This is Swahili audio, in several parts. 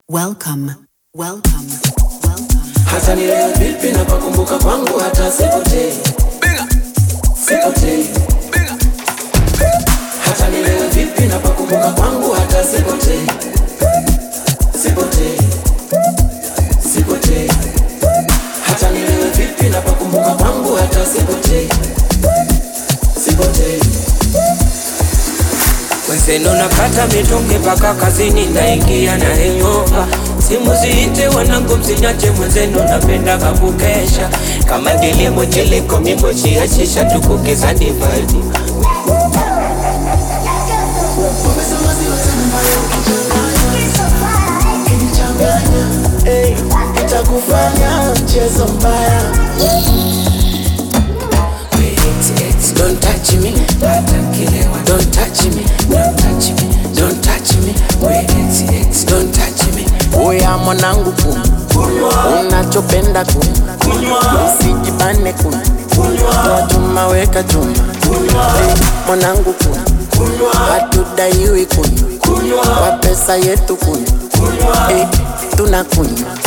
Welcome, welcome, welcome. hata nilewe vipi na pakumbuka kwangu hata sipotei sipotei hata nilewe vipi na pakumbuka kwangu hata sipotei sipotei sipotei hata nilewe vipi na pakumbuka kwangu hata sipotei sipotei Wenzenu nakata mitungi mpaka kazini naingia na hangover. Simu ziite wanangu msinyache mwenzenu napendaga kukesha kama kilimo chiliko mimoshi achisha tukukiza divaidi Hey, itakufanya mchezo mbaya Don't touch me, don't touch me, don't touch me, don't touch me, don't touch me. Oya mwanangu kunywa, unachopenda kunywa, usijibane kunywa, toa chuma weka chuma, hey, mwanangu kunywa, hatudaiwi kunywa, kwa pesa yetu kunywa, hey, tunakunywa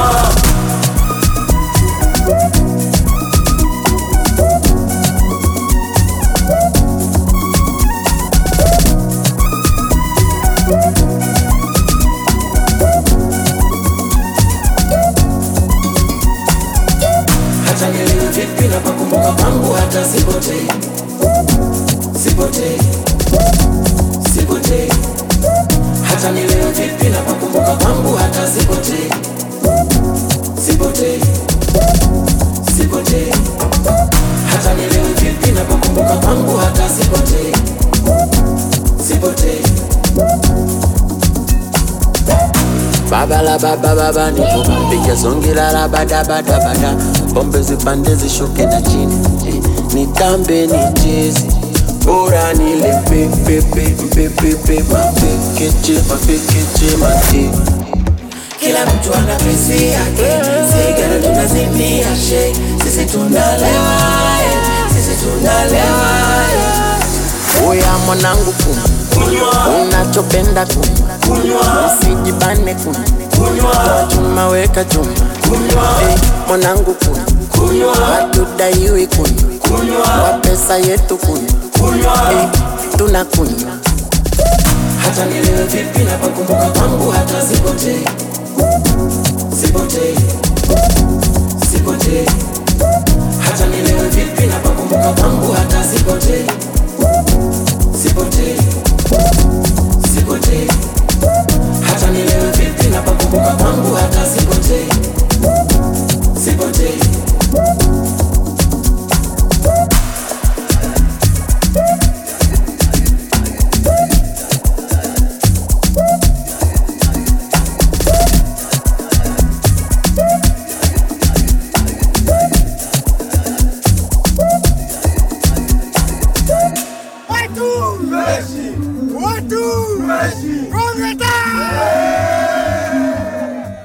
hata nilewe vipi na pakumbuka kwangu hata sipotei sipotei sipotei hata nilewe vipi na pakumbuka kwangu hata sipotei sipotei sipotei hata nilewe vipi na pakumbuka kwangu hata sipotei sipotei Baba la baba baba nipo piga zongi la la bada bada bada pombe zipande zishuke na chini eh, nitambe ni jezi bora nile pepe pepe pepe mapekeche mapekeche mate kila mtu ana pesi yake sigara tunazimia she sisi tunalewa eh, sisi tunalewa eh. Oya mwanangu kunywa, unachopenda kunywa, usijibane kunywa, toa chuma weka chuma, hey, mwanangu kunywa, hatudaiwi kunywa, kwa pesa yetu kunywa, hey, tunakunywa hata nilewe vipi na pakumbuka kwangu hata sipotei sipotei sipotei hata nilewe vipi na pakumbuka kwangu hata sipotei sipotei sipotei hata nilewe vipi na pakumbuka kwangu hata sipotei sipotei Watu! Watu!